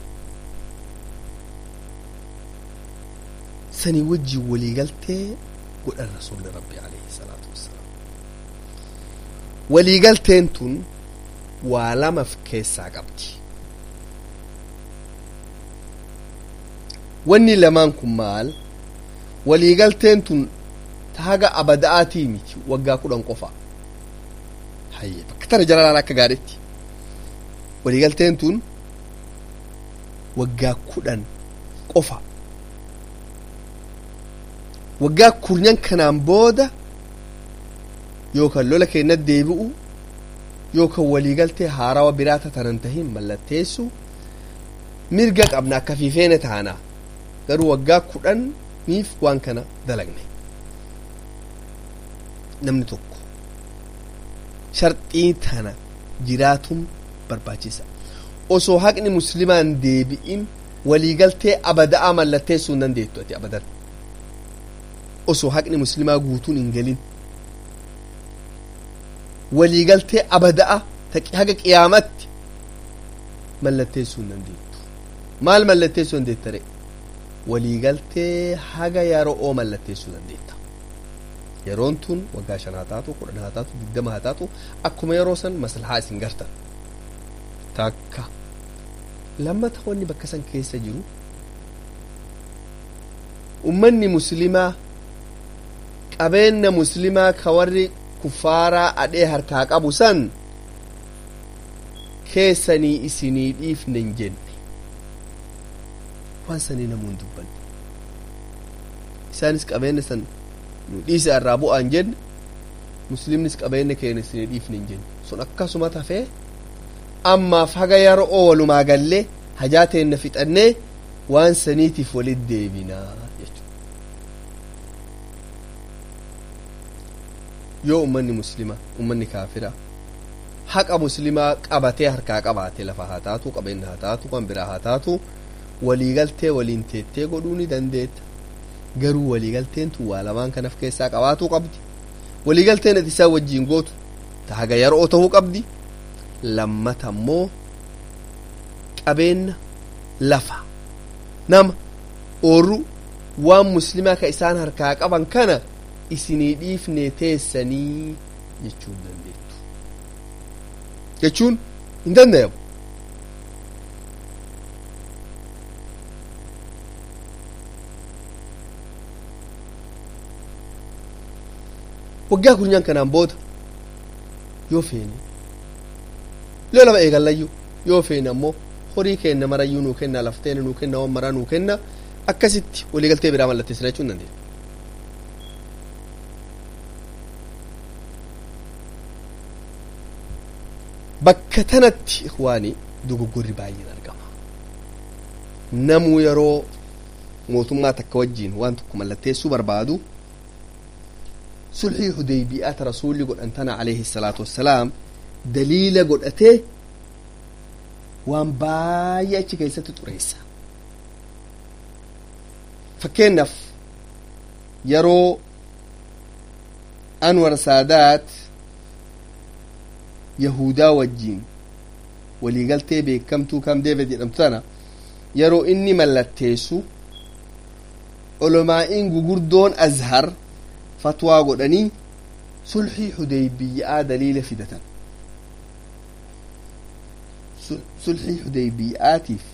sanii wajjiin waliigaltee godhan rasuulli rabbi alayhi salaatu wassalaam waliigalteen tun waa lamaf keessaa qabdi wanni lamaan kun maal waliigalteen tun haga abada'aatii miti waggaa kudhan qofa hayye bakka tana jalalaan akka gaadhetti waliigalteen tun waggaa kudhan qofa waggaa kurnyan kanaan booda yookaan lola keenya deebi'u yookaan waliigaltee haarawa biraata tanan tahin mallatteessu mirga qabna akka fiifeene taana garuu waggaa kudhaniif waan kana dalagne namni tokko sharxii tana jiraatuun barbaachisa osoo haqni muslimaan deebi'in waliigaltee abada'aa mallatteessuu hin dandeettu ati abadan osoo haqni muslimaa guutuun hin galin waliigaltee abada'a haga qiyaamatti mallatteessuu hin dandeettu maal mallatteessuu dandeettare waliigaltee haga yeroo mallatteessuu dandeetta yeroon tun waggaa shan haa taatu kudhan haa taatu digdama haa taatu akkuma yeroo san maslahaa isin gartan takka lammata wanni bakka san keessa jiru ummanni muslimaa qabeenya muslimaa ka warri kuffaaraa adhee harkaa qabu san keessanii isinii dhiifne hin jenne waan sanii namuun dubbanne isaanis qabeenya san nu dhiisa irraa bu'aan jenne muslimnis qabeenya keenya isinii dhiifne hin jenne sun akkasuma tafee ammaaf haga yeroo walumaa gallee hajaa teenna fixannee waan saniitiif walit deebinaa jechuudha yoo ummanni muslima ummanni kaafira haqa muslimaa qabatee harkaa qabaate lafa haa taatu qabeenya haa taatu waan biraa haa taatu waliigaltee waliin teettee godhuu ni dandeetta garuu waliigalteen tun waa lamaan kanaf keessaa qabaatuu qabdi waliigalteen ati isaa wajjiin gootu ta haga yeroo ta'uu qabdi lammata immoo qabeenya lafa nama oorru waan muslimaa ka isaan harkaa qaban kana isinii dhiifne teessanii jechuun dandeettu jechuun hin dandayamu waggaa kurnyan kanaan booda yoo feene yoo lama eegallayyuu yoo feene ammoo horii kenna marayyuu nuu kenna lafteena nuu kenna waan maraa nuu kenna akkasitti waliigaltee biraa mallatteessina jechuun dandeenya bakka tanatti ikhwaani dogoggorri baay'een argama namuu yeroo mootummaa takka wajjiin waan tokko mallatteessuu barbaadu sulhii hudaybi'aata rasuulli godhan tana alayhi salaatu wassalaam daliila godhatee waan baay'ee achi keessatti xureessa fakkeenyaaf yeroo anwar saadaat yahudaa wajjiin waliigaltee beekamtuu kam deevid jedhamtu tana yeroo inni mallatteessu olomaa'iin gugurdoon azhar fatwaa godhanii sulhii hudeybiyaa daliila fidatan sulhii hudeybiyaatiif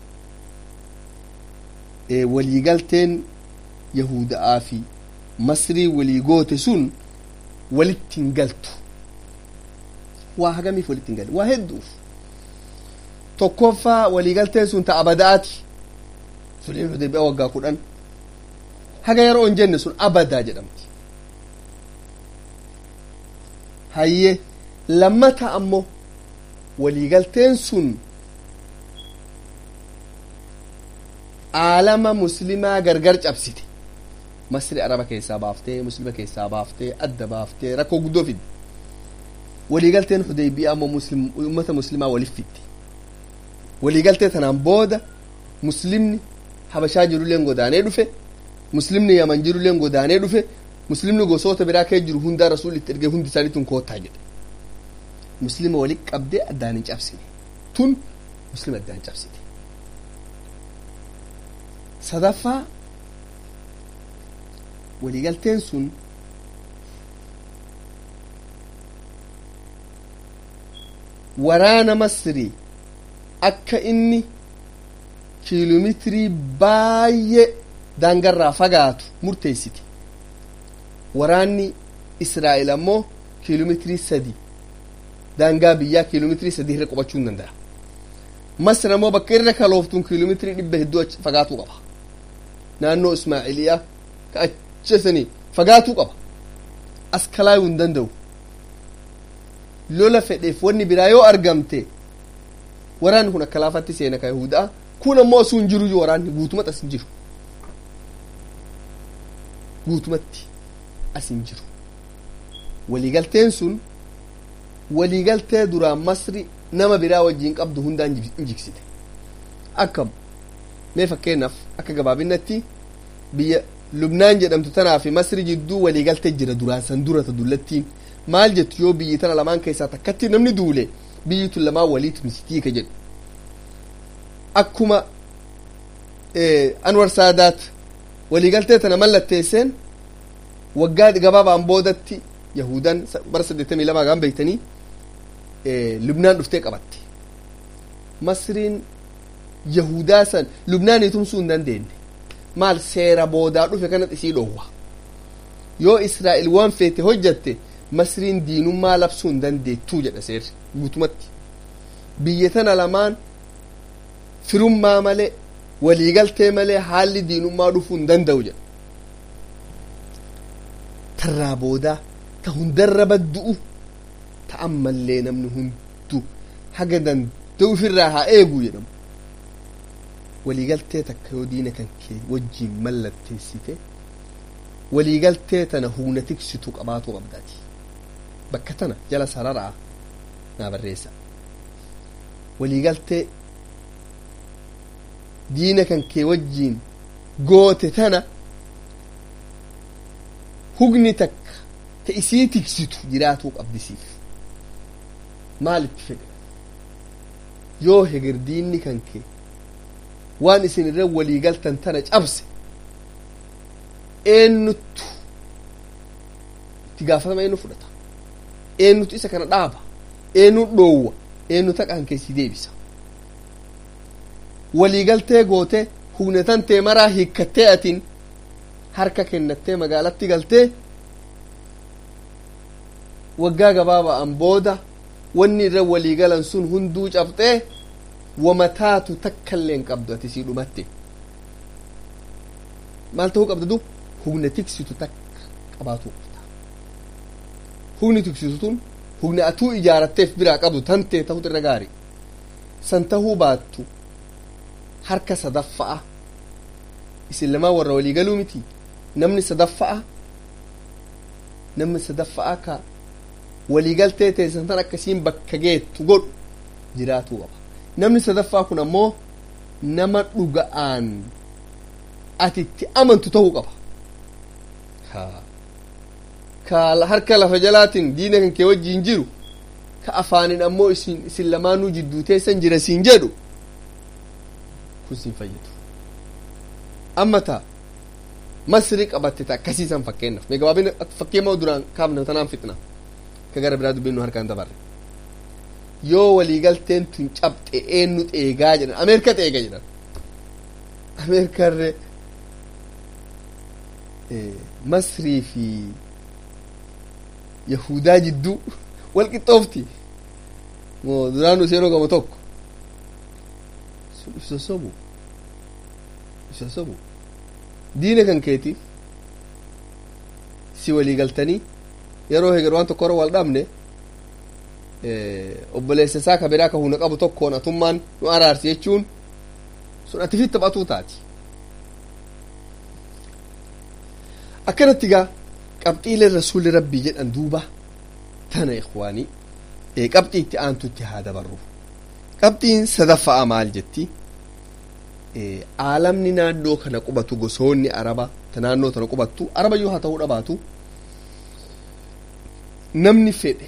waliigalteen yahuda'aa fi masrii walii goote sun walitti hin galtu waa hagamiif walitti hin galle waa hedduuf tokkoffaa waliigalteen sun ta abadaati sulhii hudeybiyaa waggaa kudhan haga yeroo hin jenne sun abadaa jedhamti hayye lammata ammoo waliigalteen sun aalama muslimaa gargar cabsite masri araba keessaa baaftee muslima keessaa baaftee adda baaftee rakkoo guddoo fidde waliigalteen hudeybiyaa ammoo muslim ummata muslimaa walif fidde waliigaltee tanaan booda muslimni habashaa jirulleen godaanee dhufe muslimni yaman jirulleen godaanee dhufe muslimni gosoota biraa kee jiru hundaa rasuul itti ergee hundi isaaniitun koottaa jedhe muslima wali qabdee addaan hin cabsine tun muslima addaan cabsite sadaffaa waliigalteen sun waraana masrii akka inni kiiloomeetirii baay'ee daangarraa fagaatu murteessite waraanni israa'el ammoo kiiloomeetirii sadi daangaa biyyaa kiiloomeetirii sadii irra qubachuu hin danda'a masr ammoo bakka irra kalooftuun kiiloomeetirii dhibba hedduu fagaatuu qaba naannoo ismaa'iliyaa ka achesanii fagaatuu qaba as kalaayuu hin danda'u lola fedheef wanni biraa yoo argamte waraanni kun akka laafatti seena ka yahudaa kun ammoo osoo hin jiru waraanni guutumatti as hin jiru guutumatti as hin jiru waliigalteen sun waliigaltee duraan masri nama biraa wajjiin qabdu hundaan injigsite akkam mee fakkeenyaaf akka gabaabinatti biyya lubnaan jedhamtu tanaa fi masri jidduu waliigaltee jira duraan san durata dullattiin maal jettu yoo biyyi tana lamaan keessaa takkatti namni duule biyyi tun lamaan waliit misitii ka jedhu akkuma anwar saadaat waliigaltee tana mallatteesseen waggaa gabaabaan boodatti yahudan bara saddeettamii lamaa gaan beeytanii lubnaan dhuftee qabatte masriin yahudaa san lubnaanii tumsuu hin dandeenye maal seera boodaa dhufe kanat isii dhoowwa yoo israa'el waan feete hojjatte masriin diinummaa labsuu hin dandeettuu jedha seerri guutumatti biyya tana lamaan firummaa malee waliigaltee malee haalli diinummaa dhufuu hin danda'u jedha tarraa boodaa ta hundarra baddu'u ta ammallee namni hundu haga danda'u ofirraa haa eegu jedhamu waliigaltee takka yoo diina kan kee wajjiin mallatteessite waliigaltee tana humna tiksitu qabaatu qabdaati bakka tana jala sararaa naa barreessa waliigaltee diina kan kee wajjiin goote tana hugni takka ta isii tiksitu jiraatuu qabdisiif maal itti fedhe yoo heger diinni kan kee waan isin irra waliigaltan tana cabse eenyuttu itti gaafatama eenyu fudhata eenyutu isa kana dhaaba eenyu dhoowwa eenyu taqaan keessi deebisa waliigaltee goote hugnetan tee maraa hiikkattee atin harka kennattee magaalatti galtee waggaa gabaaba'an booda wanni irra waliigalan sun hunduu cabxee wamataatu takkaillee hin qabdu ati sii dhumatte maal ta'uu qabda du hugna tiksitu takka qabaatuu qabda hugni tiksitu tun hugna atuu ijaaratteef biraa qabdu tantee ta'utu irra gaari san tahuu baattu harka sadaffa'a isin lamaa warra waliigaluu miti namni sadaffa'a namni sadaffa'a ka waliigaltee teessan tan akkasiin bakka geettu godhu jiraatuu qaba namni sadaffaa kun ammoo nama dhuga'aan ati itti amantu ta'uu qaba ka harka lafa jalaatiin diina kan kee wajjiin jiru ka afaanin ammoo isin isin lamaanuu jidduu teessan jira siin jedhu kun siin fayyadu amma taa masri qabatte ta akkasiisan fakkeenyaaf mee gabaabina fakkeenya duraan kaafne tanaan fixna ka gara biraa dubbiin nu harkaan dabarre yoo waliigalteen tun cabxe eenyu xeegaa jedhan ameerika xeega jedhan ameerikarre masrii fi yahudaa jidduu wal qixxoofti moo duraanu seenoo gama tokko isa sobu isa sobu diina kan keetiif si walii galtanii yeroo heger waan tokko hora wal dhabne obboleessa isaa ka biraa ka huna qabu tokkoon atummaan nu araarsi jechuun sun ati fi taphatuu taati akkanatti gaa qabxiilee rasuulli rabbii jedhan duuba tana ikwaanii qabxii itti aantutti haa dabarru qabxiin sadaffaa maal jetti aalamni naannoo kana qubatu gosoonni araba ta naannoo tana qubattu araba yoo haa ta'uu dhabaatu namni fedhe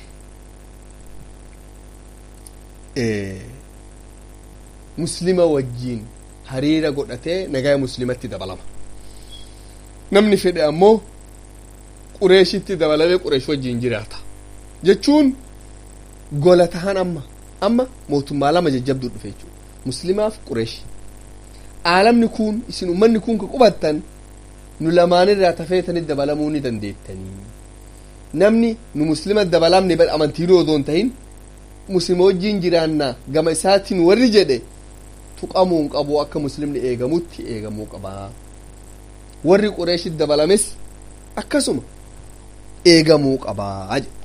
muslima wajjiin hariira godhatee nagaa muslimatti dabalama namni fedhe ammoo qureeshitti dabalamee qureesh wajjiin jiraata jechuun gola tahan amma amma mootummaa lama jajjabduu dhufe jechuudha muslimaaf qureeshi aalamni kun isin ummanni kun ka qubattan nu lamaanirraa tafeetanitti dabalamuu ni dandeettanii namni nu muslima dabalamne amantiinuu odoon tahin muslima wajjiin jiraannaa gama isaatiin warri jedhe tuqamuu hin qabu akka muslimni eegamutti eegamuu qabaa warri qureeshit dabalames akkasuma eegamuu qabaa jedhe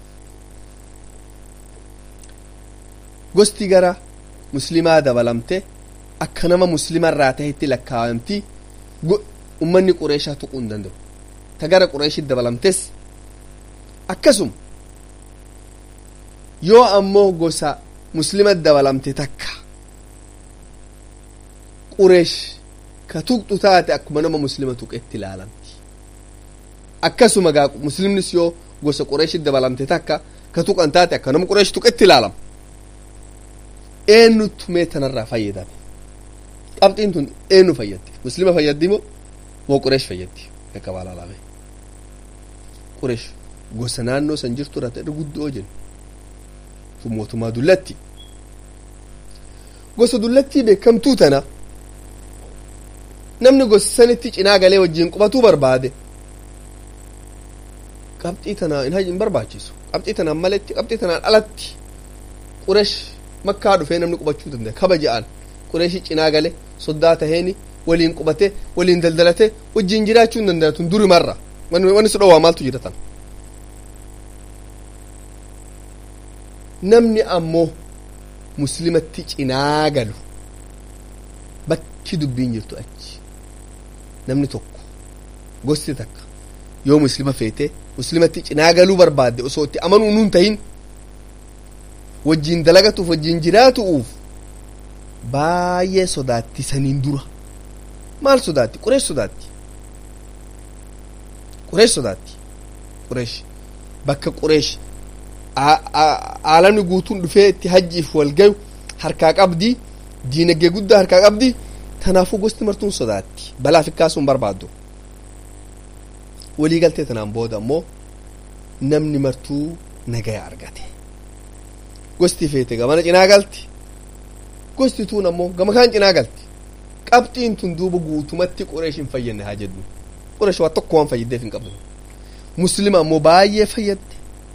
gosti gara muslimaa dabalamte akka nama muslimarraa tahetti lakkaawamti ummanni qureeshaa tuquu hin danda'u ta gara qureeshit dabalamtes akkasuma yoo ammoo gosa muslima dabalamte takka qureesh ka tuqxu taate akkuma nama muslima tuqetti ilaalamti akkasuma gaa muslimnis yoo gosa qureeshit dabalamte takka ka tuqan taate akka nama qureesh tuqetti ilaalama eenyutu mee tanarraa fayyadame qabxiin tun eenyu fayyaddi muslima fayyaddi moo moo qureesh fayyaddi akka baalaalame qureesh gosa naannoo san jirtu irratti irra guddoo jennu tun mootummaa dullatti gosa dullattii beekamtuu tana namni gosa sanitti cinaa galee wajjiin qubatuu barbaade qabxii tana hin barbaachisu qabxii tanaan maletti qabxii tanaan alatti qureesh makkaa dhufee namni qubachuu danda'a kabaja'an qureeshii cinaa gale soddaa taheeni waliin qubate waliin daldalate wajjiin jiraachuu hin danda'a tun duri marra wanni si dhowwaa maaltu jira tan namni ammoo muslimatti cinaa galu bakki dubbiin jirtu achi namni tokko gosti takka yoo muslima feete muslimatti cinaa galuu barbaadde osoo itti amanuu nuun tahin wajjiin dalagatuuf wajjiin jiraatuuf baay'ee sodaatti saniin dura maal sodaatti qureesh sodaatti qureesh sodaatti qureesh bakka qureesh aalamni guutuun dhufee itti hajjiif wal gayu harkaa qabdi diinagdee guddaa harkaa qabdi tanaafuu gosti martuun sodaatti balaaf ikkaasuun barbaaddu walii galtee tanaan booda ammoo namni martuu nagaya argate gosti feete gamana cinaa galti gosti tuun ammoo gama kaan cinaa galti qabxiin tun duuba guutumatti qureesh hin fayyadne haa jedhu qureesh waa tokko waan fayyaddeef hin qabdu muslima ammoo baay'ee fayyadde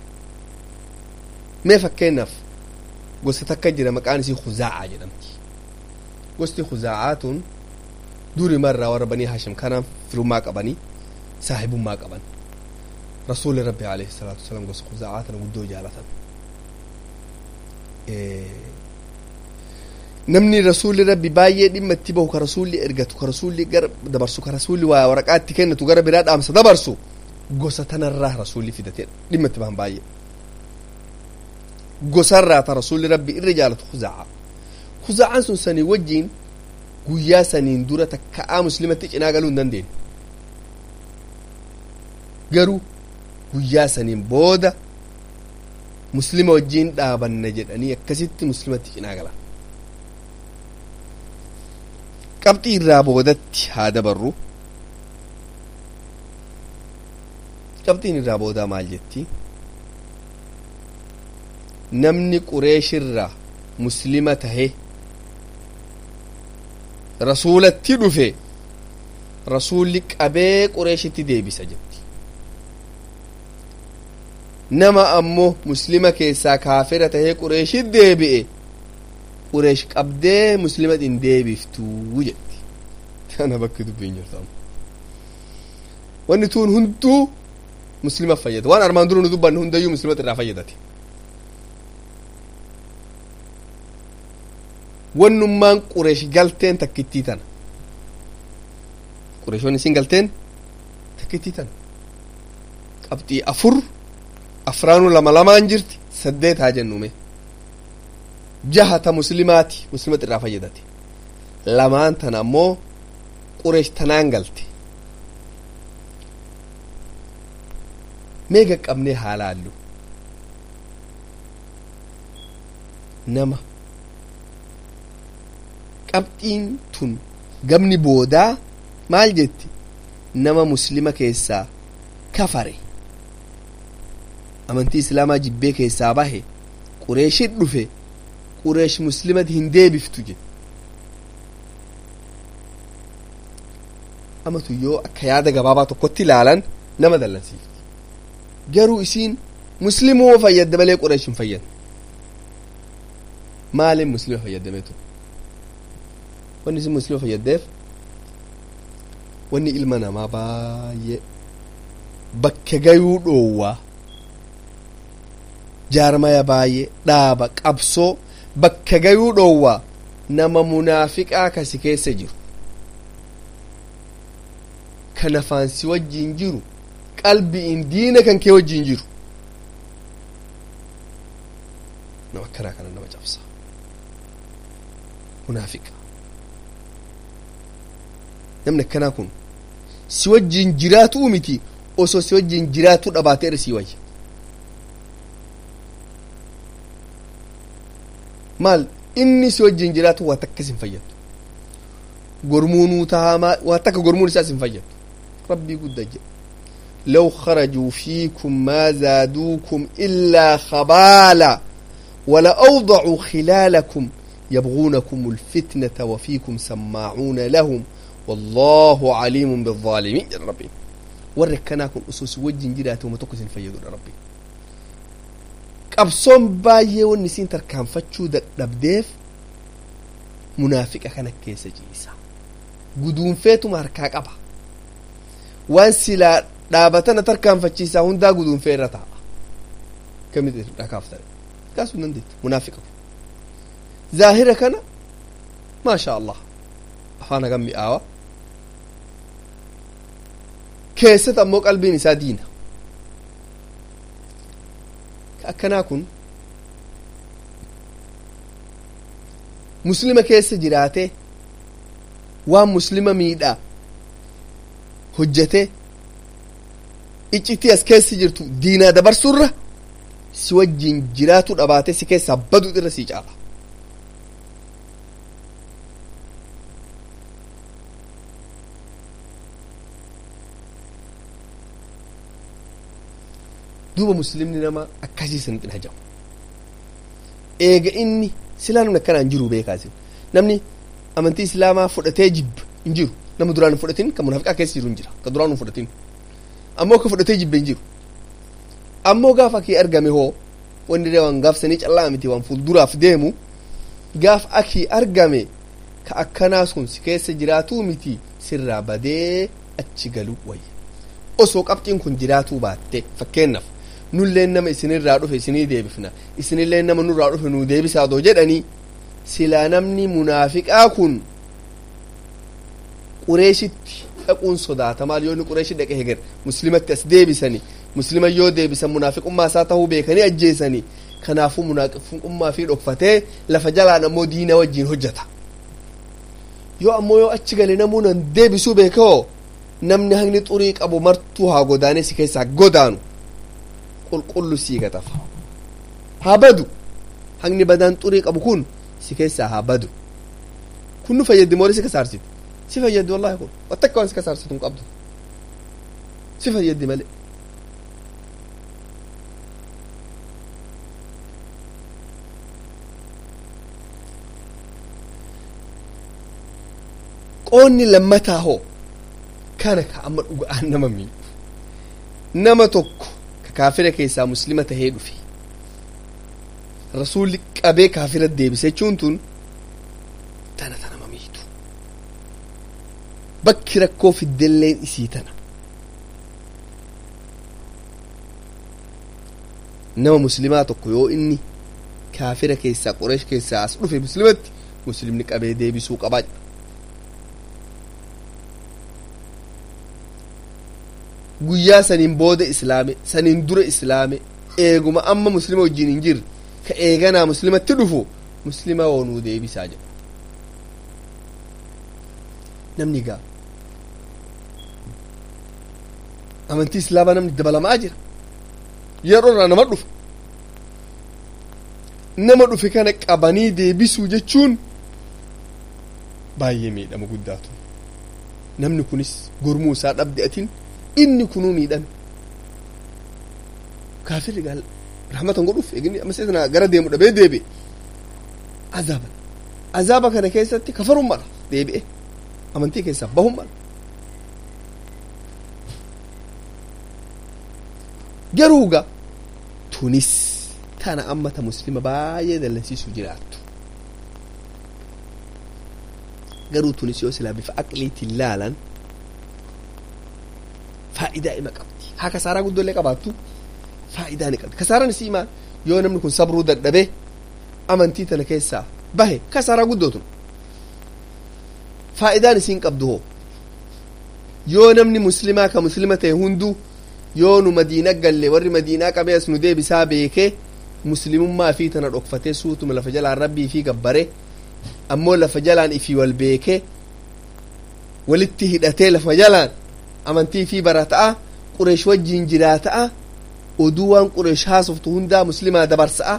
mee fakkeenyaaf gosa takka jira maqaan isii khuzaa'aa jedhamti gosti khuzaa'aa tun duri marraa warra banii hashim kanaan firummaa qabanii saahibummaa qaban rasuuli rabbi alayhi salaatu wasalaam gosa khuzaa'aa tana guddoo jaalatan namni rasuulli rabbi baay'ee dhimma itti bahu ka rasuulli ergatu ka rasuulli gara dabarsu ka rasuulli waa waraqaa itti kennatu gara biraa dhaamsa dabarsu gosa tanarraa rasuulli fidatee dhimma itti bahan baay'ee gosarraa ta rasuulli rabbi irra jaalatu kuzaa'a kuzaa'aan sun sanii wajjiin guyyaa saniin dura takka'aa muslimatti cinaa galuu hin dandeenye garuu guyyaa saniin booda muslima wajjiin dhaabanna jedhanii akkasitti muslimatti cinaa galan qabxii irraa boodatti haa dabarru qabxiin irraa boodaa maal jetti namni qureeshirraa muslima tahe rasuulatti dhufe rasuulli qabee qureeshitti deebisa jetti nama ammoo muslima keessaa kaafira tahee qureeshit deebi'e qureesh qabdee muslimat hin deebiftuu jetti tana bakki dubbiin jirtu wanni tuun hunduu muslima fayyada waan armaan dura nu dubbanne hundayyuu muslimat irraa fayyadate wannummaan qureesh galteen takkittii tana qureeshonni isin galteen takkittii tana qabxii afur afraanu lama lamaan jirti saddeet haa jennume jahata muslimaati muslimat irraa fayyadate lamaan tana ammoo qureesh tanaan galte mee gaqqabnee haa laallu nama qabxiin tun gamni boodaa maal jetti nama muslima keessaa kafare amantii islaamaa jibbee keessaa bahe qureeshit dhufe qureesh muslimati hin deebiftu jedhe amatu yoo akka yaada gabaabaa tokkotti ilaalan nama dallansiifti garuu isiin muslimoo fayyadde malee qureesh hin fayyadne maalin muslima fayyadamee ture wanni isin muslima fayyaddeef wanni ilma namaa baay'ee bakka gayuu dhoowwaa jaarmaya baay'ee dhaaba qabsoo bakka gayuu dhoowwaa nama munaafiqaa kasi keessa jiru kan afaan si wajjiin jiru qalbiin diina kan kee wajjiin jiru nama akkanaa kana nama cabsa munaafiqa namni akkanaa kun si wajjiin jiraatuu miti osoo si wajjiin jiraatuu dhabaatee irra sii wayya maal inni si wajjiin jiraatu waa takkas hin fayyadu gormuunuu tahamaa waa takka gormuun isaas hin fayyadu rabbii guddaa jedha لو خرجوا فيكم ما زادوكم إلا خبالا ولأوضعوا خلالكم يبغونكم الفتنة وفيكم سماعون لهم والله عليم بالظالمين يا ربي وركناكم أسوس وجه جراتي وما تقسن فيدوا ربي qabsoon baay'ee wanni isiin tarkaanfachuu dadhabdeef munaafiqa kana keessa ciisa guduunfeetuma harkaa qaba waan silaa dhaabatana tarkaanfachiisaa hundaa guduunfee irra taa'a kamitti dhakaaf ta'e kaasuu hin dandeettu munaafiqa zaahira kana maasha allah afaan hagam mi'aawa keessatti ammoo qalbiin isaa diina akkanaa kun muslima keessa jiraatee waan muslima miidhaa hojjetee iccitii as keessa jirtu diinaa dabarsurra si wajjiin jiraatu dhabaatee si keessaa badu irra sii caala duuba muslimni nama akkasii sanitti hin hajamu eega inni silaa namni akkanaa hin jiru beekaasin namni amantii islaamaa fudhatee jibba hin jiru nama duraan hin fudhatin kan munaafiqaa keessa jiru hin jira kan duraan hin fudhatin ammoo ka fudhatee jibbe hin jiru ammoo gaafa akii argame hoo wanni illee waan gaafsanii callaa miti waan fuulduraaf deemu gaaf akii argame ka akkanaa sun si keessa jiraatuu miti sirraa badee achi galuu wayya osoo qabxiin kun jiraatuu baatte fakkeennaaf nulleen nama isinirraa dhufe isinii deebifna isinilleen nama nurraa dhufe nuu deebisaa doo jedhanii silaa namni munaafiqaa kun qureeshitti dhaquun sodaata maal yoo inni qureeshi dhaqe heger muslimatti as deebisani muslima yoo deebisan munaafiqummaa isaa tahuu beekanii ajjeesani kanaafuu munaafiqummaa fi dhokfatee lafa jalaan ammoo diina wajjiin hojjeta yoo ammoo yoo achi gale namuu nan deebisuu beekoo namni hangni xurii qabu martuu haa godaanee si keessaa godaanu qulqullu sii gatafa haa badu hangni badaan xurii qabu kun si keessaa haa badu kun nu fayyaddi moorii si kasaarsiti si fayyaddi wallahi kun wattakka waan si kasaarsitu hin qabdu si fayyaddi malee qoonni lammataa hoo kana ka amma dhuga'aan nama miidhu nama tokko ka kaafira keessaa muslima tahee dhufe rasuulli qabee kaafira deebise jechuun tun tana ta nama miidhu bakki rakkoo fiddelleen isii tana nama muslimaa tokko yoo inni kaafira keessaa qoreesh keessaa as dhufe muslimatti muslimni qabee deebisuu qabaa guyyaa saniin booda islaame saniin dura islaame eeguma amma muslima wajjin hin jirre ka eeganaa muslimatti dhufu muslima woonuu deebisaa jedha namni gaa amantii islaamaa namni dabalamaa jira yeroo irraa nama dhufa nama dhufe kana qabanii deebisuu jechuun baay'ee miidhama guddaatu namni kunis gormuu isaa dhabde atiin inni kunuu miidhame kaafirri gaal rahmatan godhuuf eegni amma seetana gara deemu dhabee deebi'e azaaban azaaba kana keessatti kafaruun mala deebi'e amantii keessaa bahuun mala garuu gaa tunis tana ammata muslima baay'ee dallansiisu jiraattu garuu tunis yoo silaa bifa aqliitiin laalan faayidaa ima qabdi haa kasaaraa guddollee qabaattu faayidaa ni qabdi kasaaraan isii maal yoo namni kun sabruu dadhabee amantii tana keessaa bahe kasaaraa guddootun faayidaan isiin qabdu hoo yoo namni muslimaa ka muslima ta'e hunduu yoo nu madiina galle warri madiinaa qabee as nu deebisaa beekee muslimummaa fi tana dhokfatee suutuma lafa jalaan rabbii fi gabbare ammoo lafa jalaan ifii wal beekee walitti hidhatee lafa jalaan amantii fi barata'a qureesh wajjiin jiraata'a oduu waan qureesh haasoftu hundaa muslimaa dabarsa'a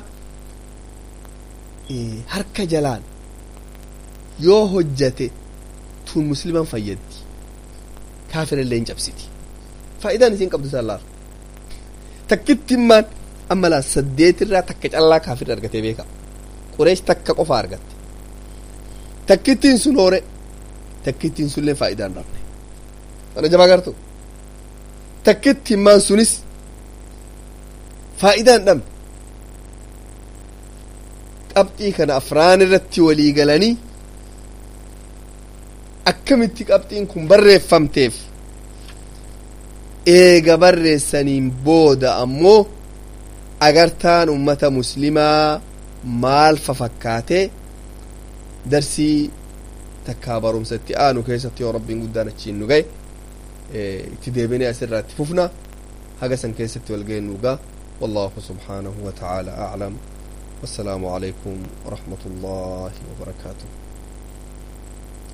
harka jalaan yoo hojjate tun musliman fayyaddi kaafirallee hin cabsiti faayidaan isiin qabdu sallaar takkittimmaan amma laa saddeetirraa takka callaa kaafirri argatee beeka qureesh takka qofa argatte takkittiin sun hoore takkittiin sunillee faayidaa hin dhabne mana jabaa gartu takkittimmaan sunis faayidaa hin dhabne qabxii kana afraan irratti walii galanii akkamitti qabxiin kun barreeffamteef eega barreessaniin booda ammoo agartaan ummata muslimaa maal fafakkaatee darsii takkaa barumsa itti aanu keessatti yoo rabbiin guddaan achiin nu gahe itti deebinee asirraa itti fufna haga san keessatti wal ga'e nu gaa والله سبحانه وتعالى أعلم والسلام عليكم ورحمة الله وبركاته